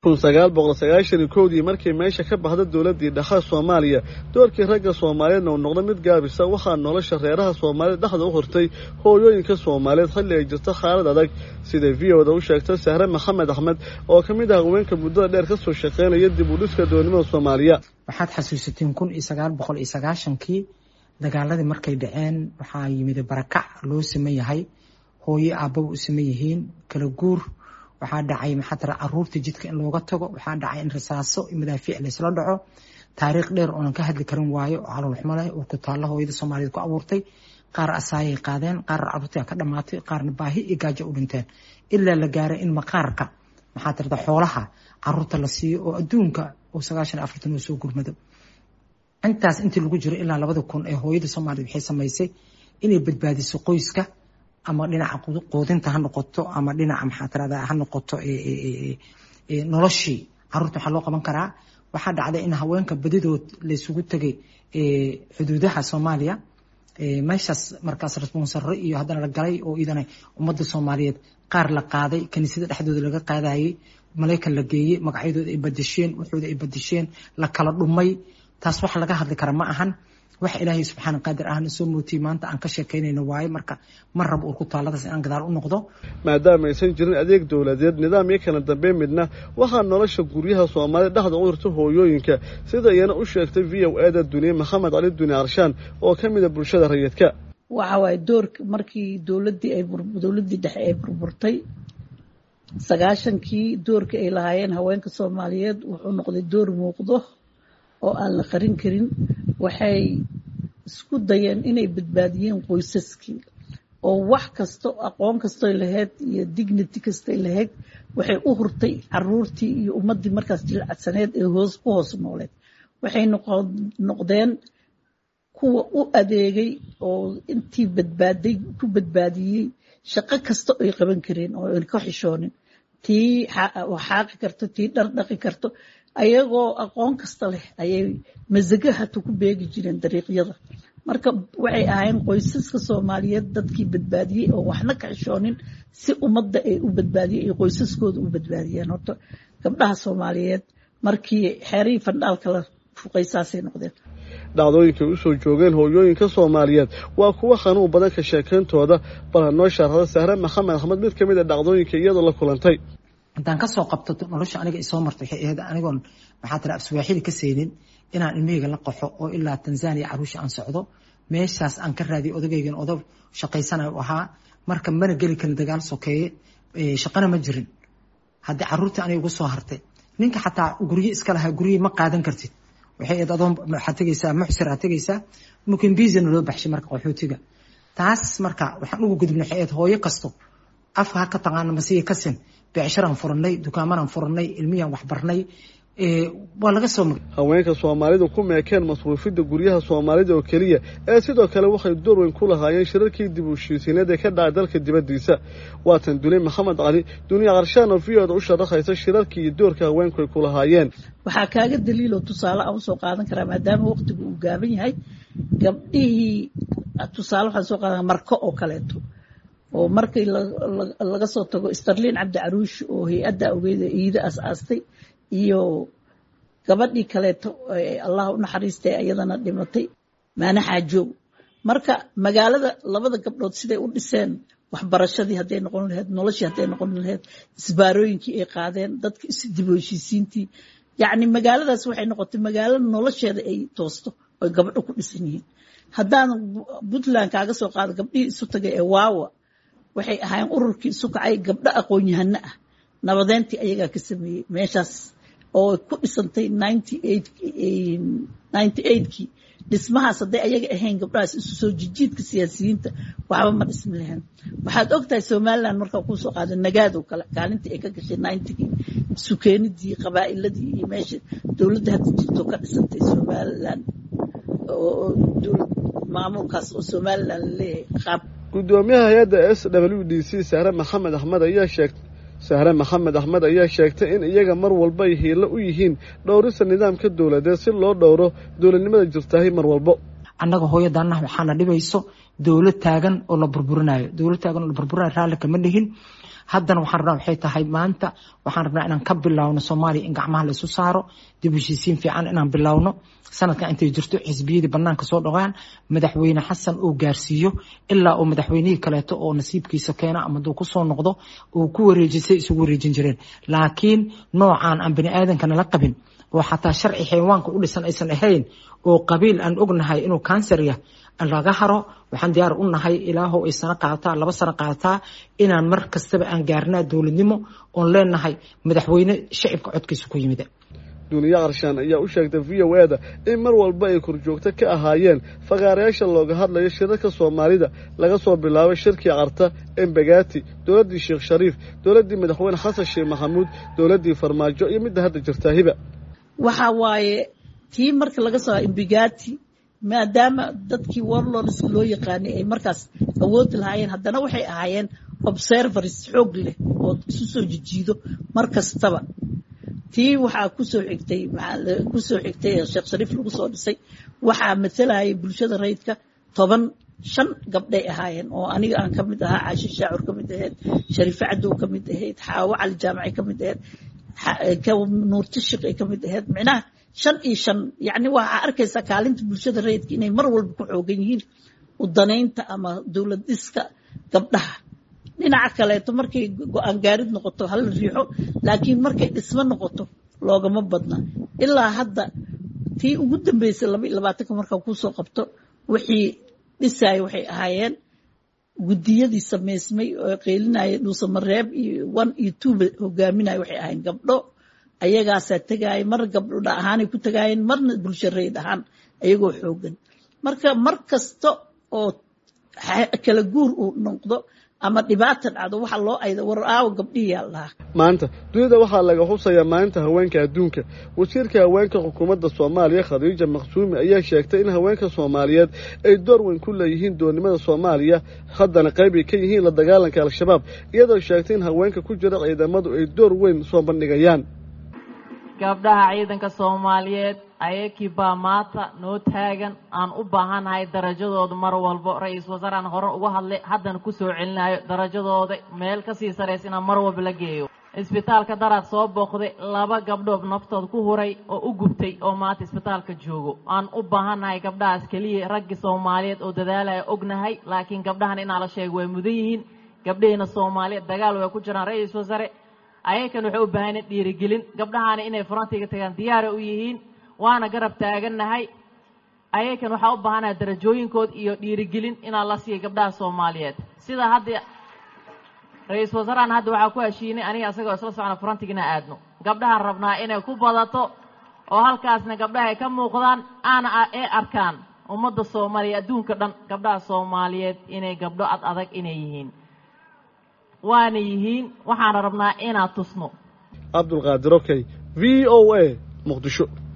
kun sagaal boqol sagaashan iyo kowdii markay meesha ka baxda dowladdii dhaxa soomaaliya doorkii ragga soomaaliyeedna uu noqdo mid gaabisa waxaa nolosha reeraha soomaaliyed dhexda u hortay hooyooyinka soomaaliyeed xilli ay jirto xaalad adag siday v o da u sheegtay sahre maxamed axmed oo ka mid ah haweenka muddada dheer ka soo shaqaynaya dib u dhiska doonimada soomaaliya waxaad xasuusateen kun iyo sagaal boqol iyo sagaashankii dagaaladii markay dhaceen waxaa yimid barakac loo saman yahay hooyo aababa u saman yihiin kala guur waxaa dhacay maxaa tara caruurta jidka in looga tago waxaa dhacay in rasaaso madaafiic laysla dhaco taariikh dheer oonan ka hadli karin waayo oo caloolxumo leh oo ku taalla hooyada soomaaliyeed ku abuurtay qaar asaayay qaadeen qaar caruurtii ka dhamaatay qaarna baahi iyo gaajo u dhinteen ilaa la gaaray in maqaarka maxaa tirada xoolaha caruurta la siiyo oo adduunka oo sagaashan afartan oo soo gurmado intaas intii lagu jiro ilaa labada kun ee hooyada soomaaliyeed waxay samaysay inay badbaadiso qoyska ama dhinaca quudinta ha noqoto ama dhinaca maxaa tirada ha noqoto noloshii caruurta waxaa loo qaban karaa waxaa dhacday in haweenka badidood laysugu tegay xuduudaha soomaaliya meeshaas markaas responsarro iyo haddana la galay oo idana ummadda soomaaliyeed qaar la qaaday kaniisada dhexdooda laga qaadayay malaykan la geeyey magacyadooda ay badasheen waxooda ay badasheen la kala dhumay taas wax laga hadli kara ma ahan wax ilaahay subxaana qaadir ahna soo mootiyey maanta aan ka sheekaynayno waaye marka ma rab uu ku taalladaas inaan gadaal u noqdo maadaama aysan jirin adeeg dowladeed nidaam iyo kala dambeyn midna waxaa nolosha guryaha soomaalida dhexda u hirta hooyooyinka sida iyana u sheegtay v o e da duniye maxamed cali duni arshaan oo ka mida bulshada rayidka waxa waaye doorka markii dowladdii ay dowladdii dhexe ay burburtay sagaashankii doorkii ay lahaayeen haweenka soomaaliyeed wuxuu noqday door muuqdo oo aan la qarin karin waxay isku dayeen inay badbaadiyeen qoysaskii oo wax kasto aqoon kastoy lahayd iyo dignity kastay lahayd waxay u hurtay caruurtii iyo ummaddii markaas jilcadsaneed ee hoos ku hoos nooleed waxay noqdeen kuwa u adeegay oo intii badbaaday ku badbaadiyey shaqo kasta ay qaban kareen oo an ka xishoonin tii xaaqi karto tii dhar dhaqi karto ayagoo aqoon kasta leh ayay masago hata ku beegi jireen dariiqyada marka waxay ahayn qoysaska soomaaliyeed dadkii badbaadiyey oo waxna ka xishoonin si ummadda ay u badbaadiyey ay qoysaskooda u badbaadiyeen horta gabdhaha soomaaliyeed markii xeerihii fandhaalka la fuqaysaasay noqdeen dhacdooyinkay usoo joogeen hooyooyinka soomaaliyeed waa kuwa xanuun badan ka sheekayntooda bal ha noo shaarada sahre maxamed axmed mid ka mid a dhacdooyinka iyadoo la kulantay haddaan kasoo qabto nolosha aniga isoo martay waxay ahayd anigoon maxaa tira afsawaaxili ka saynin inaan ilmahayga la qaxo oo ilaa tanzania caruusha aan socdo meeshaas aan ka raadiyay odagaygan odag shaqaysanayo u ahaa marka mana geli karin dagaal sokeeye shaqana ma jirin haddii caruurtii aniga ugu soo hartay ninka xataa guryo iska lahaa guryihi ma qaadan kartid waxay ahayd adoon waxaad tegaysaa muxsir aad tegaysaa mukimbizana loo baxshay marka qaxootiga taas marka waxaan ugu gudubnay waxay ahayd hooyo kasto afka ha ka taqaana masiya kasin becsharaan furanay dukaamanaan furanay ilmiyaan waxbarnay waa laga soo haweenka soomaalidu ku meekeen masruufidda guryaha soomaalida oo keliya ee sidoo kale waxay door weyn ku lahaayeen shirarkii dib u heshiisiineed ee ka dhacay dalka dibaddiisa waatan dulay maxamed cali duniya qarshaan oo v o da u sharaxaysa shirarkii iyo doorka haweenku ay ku lahaayeen waxaa kaaga daliiloo tusaale aan usoo qaadan karaa maadaama waqtigu uu gaaban yahay gabdhihii tusaale waxaan soo qaadan marko oo kaleeto oo markii laga soo tago starlin cabdi caruush oo hay-adda ogeeda iida as-aastay iyo gabadhii kaleeto allah u naxariistay iyadana dhimatay maana xaajoog marka magaalada labada gabdhood siday u dhiseen waxbarashadii hadday noqon lahayd noloshii hadday noqon lahayd isbaarooyinkii ay qaadeen dadka isdib heshiisiintii yacni magaaladaas waxay noqotay magaalo nolosheeda ay toosto oy gabdho ku dhisan yihiin haddaan puntland kaaga soo qaado gabdhihii isu tagay ee waawa waxay ahaayeen ururkii isu kacay gabdho aqoon-yahano ah nabadeyntii ayagaa ka sameeyey meeshaas oo ku dhisantay ninety eightkii dhismahaas hadday ayaga ahayn gabdhahaas isu soo jijiidka siyaasiyiinta waxba ma dhismi lahayn waxaad ogtahay somaliland markaa kuusoo qaada nagaado kale kaalintii ay ka gashay ninetygii sukeenidii qabaa'iladii iyo meesha dowladda hadda jirto ka dhisantay somaliland oo dowlad maamulkaas oo somaliland laleeyahay qaab gudoomiyaha hay-adda s w d c sahre maxamed axmed ayaa sheegtay sahre maxamed axmed ayaa sheegtay in iyaga mar walba ay hiilo u yihiin dhowrista nidaamka dowladeed si loo dhowro dowladnimada jirtaahi mar walbo annaga hooyadaanah waxaana dhibayso dowlad taagan oo la burburinayo dowlad taagan oo la burburinayo raalli kama dhihin haddana waxaan rabnaa waxay tahay maanta waxaan rabnaa inaan ka bilowno soomaaliya in gacmaha laysu saaro dib heshiisiin fiican inaan bilowno sanadkan intay jirto xisbiyadii banaanka soo dhogaan madaxweyne xasan uu gaarsiiyo ilaa uu madaxweynihii kaleeto oo nasiibkiisa keena ama duu kusoo noqdo uu ku wareejisay isugu wareejin jireen laakiin noocan aan bani aadanka nala qabin oo xataa sharci xayawaanka u dhisan aysan ahayn oo qabiil aan ognahay inuu kansarya laga haro waxaan diyaar u nahay ilaahow ay sano qaadataa laba sano qaadataa inaan mar kastaba aan gaarnaa dowladnimo oon leenahay madaxweyne shacibka codkiisa ku yimid duniya qarshaan ayaa u sheegtay v o e da in mar walba ay korjoogto ka ahaayeen fakaarayaasha looga hadlayo shirarka soomaalida laga soo bilaabay shirkii carta embagaati dowladdii sheekh shariif dowladdii madaxweyne xasan sheekh maxamuud dowladdii farmaajo iyo midda hadda jirtaa hiba waxa waaye tii marka laga soo embigati maadaama dadkii warlords loo yaqaanay ay markaas awoodi lahaayeen haddana waxay ahaayeen observers xoog leh oo isu soo jijiido mar kastaba tii waxaa kusoo xigtay kusoo xigtay sheekh shariif lagu soo dhisay waxaa matalayay bulshada rayidka toban shan gabdhay ahaayeen oo aniga aan ka mid ahaa caashi shaacur ka mid ahayd shariife cadow ka mid ahayd xaawo cali jaamaci ka mid ahayd nuurtishiq ay ka mid ahayd micnaha shan iyo shan yacni waxaa arkaysaa kaalinta bulshada rayidka inay mar walba ku xoogan yihiin udanaynta ama dowlad dhiska gabdhaha dhinaca kaleeto markay go-aan gaarid noqoto hala riixo laakiin markay dhismo noqoto loogama badna ilaa hadda tii ugu dambeysay laba iyo labaatanka markaa kusoo qabto wixii dhisaya waxay ahaayeen guddiyadii samaysmay oo qeylinaya dhuusamareeb iyo one iyo twoba hogaaminaya waxay ahaayeen gabdho ayagaasaa tegaaya mar gabdho dha ahaanay ku tagaayeen marna bulsho rayd ahaan ayagoo xoogan marka mar kasta oo kala guur uu noqdo ama dhibaata dhacdo waxaa loo ayda war aawo gabdhihiyaa lahaa maanta dunida waxaa laga xusayaa maalinta haweenka adduunka wasiirka haweenka xukuumadda soomaaliya khadiija maqsuumi ayaa sheegtay in haweenka soomaaliyeed ay door weyn ku leeyihiin doonnimada soomaaliya haddana qayb ay ka yihiin la dagaalanka al-shabaab iyadoo sheegtay in haweenka ku jira ciidamadu ay door weyn soo bandhigayaan gabdhaha ciidanka soomaaliyeed ayakii baa maanta noo taagan aan u baahannahay darajadooda mar walbo ra-iisul wasaare aan hore uga hadlay haddana ku soo celinayo darajadooda meel ka sii saraysa inaan mar walba la geeyo isbitaalka daraad soo booqday laba gabdhood naftood ku huray oo u gubtay oo maanta isbitaalka joogo aan u baahannahay gabdhahaas keliya raggii soomaaliyeed oo dadaalaya ognahay laakiin gabdhahan inaa la sheego way mudan yihiin gabdhaheena soomaaliyeed dagaal way ku jiraan ra-iisul wasaare ayakan waxay u baahan yihin dhiirigelin gabdhahaana inay farantiga tagaan diyaara u yihiin waana garab taagannahay ayakan waxaa u baahanahay darajooyinkood iyo dhiirigelin inaa la siiya gabdhaha soomaaliyeed sida hadda ra-iisul wasaarahan hadda waxaa ku heshiinay aniga isagoo isla socona farantigina aadno gabdhahaan rabnaa inay ku badato oo halkaasna gabdhaha ay ka muuqdaan aana ee arkaan ummadda soomaaliya adduunka dhan gabdhaha soomaaliyeed inay gabdho ad adag inay yihiin waana yihiin waxaana rabnaa inaan tusno cabdulqaadir okey v o a muqdisho